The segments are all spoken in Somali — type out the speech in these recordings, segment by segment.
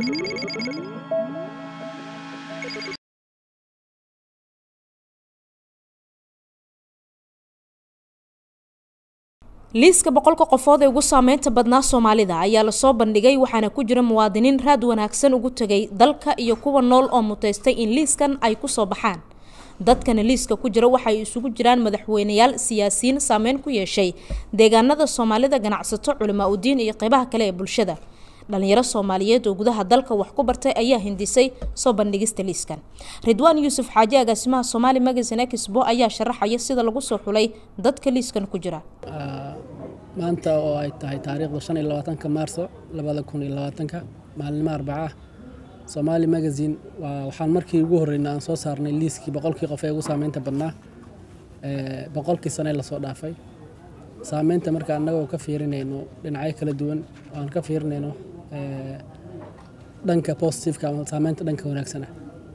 liiska boqolka qofood ee ugu saameynta badnaa soomaalida ayaa lasoo bandhigay waxaana ku jira muwaadiniin raad wanaagsan ugu tegay dalka iyo kuwa nool oo muteystay in liiskan ay kusoo baxaan dadkana liiska ku jira waxay isugu jiraan madaxweyneyaal siyaasiyiin saameyn ku yeeshay deegaanada soomaalida ganacsato culimaa udiin iyo qeybaha kale ee bulshada dhalinyaro soomaaliyeed oo gudaha dalka wax ku bartay ayaa hindisay soo bandhigista liiskan ridwaan yuusuf xaaji agaasimaha somaali magazine exbo ayaa sharaxaya sida lagu soo xulay dadka liiskan ku jira maanta oo ay tahay taariikhda shan iyo labaatanka maarso labada kun iyo labaatanka maalinimo arbaca somaali magazine waxaan markii ugu horreynay aan soo saarnay liiskii boqolkii qof ee ugu saameynta badnaa boqolkii sane lasoo dhaafay saameynta marka annagoo ka fiirinayno dhinacyo kala duwan aan ka fiirinayno dhanka positiveka ama saameynta dhanka wanaagsana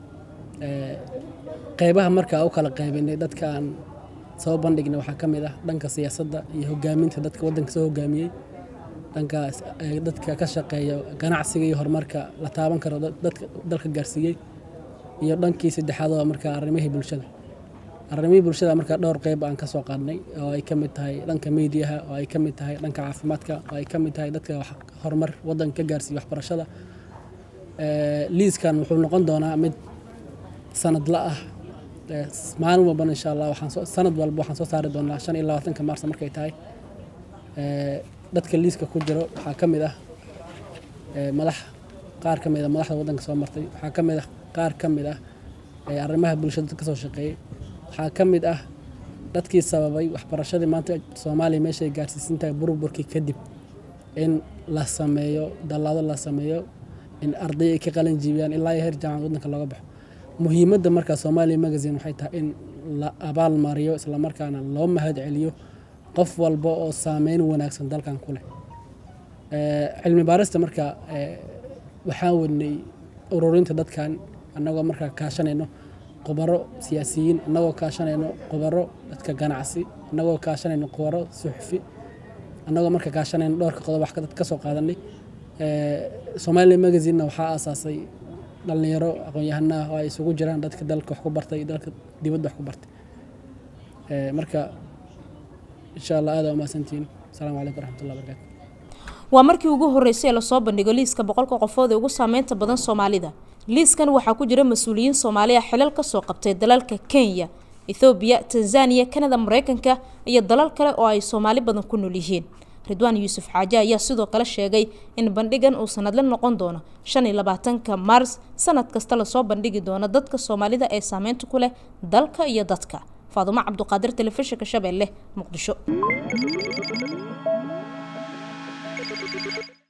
qeybaha markaa u kala qaybinay dadka aan soo bandhignay waxaa ka mid ah dhanka siyaasadda iyo hogaaminta dadka waddanka soo hogaamiyey dhanka dadka ka shaqeeya ganacsiga iyo horumarka la taaban karo dadka dalka gaarsiiyey iyo dhankii saddexaad oo markaa arrimihii bulshada arrimihii bulshada markaa dhowr qeyb aan ka soo qaadnay oo ay ka mid tahay dhanka miidiyaha oo ay ka mid tahay dhanka caafimaadka oo ay ka mid tahay dadka horumar waddanka ka gaarsiiya waxbarashada liiskan wuxuu noqon doonaa mid sanadla ah maalin walbana insha allah waxaan sanad walba waxaan soo saari doonaa shan iyo labaatanka maarsa markay tahay dadka liiska ku jiro waxaa ka mid ah madax qaar ka mid ah madaxda waddanka soo martay waxaa ka mid ah qaar ka mid ah arrimaha bulshada ka soo shaqeeyey waxaa ka mid ah dadkii sababay waxbarashadii maanta soomaaliya meeshay gaarsiisan tahay burburkii kadib in la sameeyo dallaado la sameeyo in arday ay ka qalin jiibiyaan ilaa iyo heer jaamacad waddanka looga baxo muhiimadda markaa soomaaliya magazine waxay tahay in la abaal mariyo islamarkaana loo mahad celiyo qof walba oo saameyn wanaagsan dalkan ku leh cilmi baarista marka waxaan wadnay ururinta dadkan annagoo markaa kaashanayno khubaro siyaasiyiin annagoo kaashanayno khubaro dadka ganacsi annagoo kaashanayno khubaro suxufi annagoo marka kaashanayno dhowrka qodob wax dad ka soo qaadanay soomaaliya magazinena waxaa aasaasay dhalinyaro aqoon-yahanaah oo ay isugu jiraan dadka dalka wax ku bartay dalka dibadda wax ku bartay marka insha allah aada umahadsantihiin asalaamu calaykum waraxmatullah barakaatu waa markii ugu horreysay ee lasoo bandhigo liiska boqolka qofood ee ugu saameynta badan soomaalida liiskan waxaa ku jira mas-uuliyiin soomaaliya xilal kasoo qabtay dalalka kenya ethoobiya tanzaniya kanada mareykanka iyo dalal kale oo ay soomaali badan ku nool yihiin ridwaan yuusuf xaaje ayaa sidoo kale sheegay in bandhigan uu sanadle noqon doono shan iyo labaatanka maars sanad kasta lasoo bandhigi doono dadka soomaalida ee saameynta ku leh dalka iyo dadka faadumo cabduqaadir telefishinka shabeelle muqdisho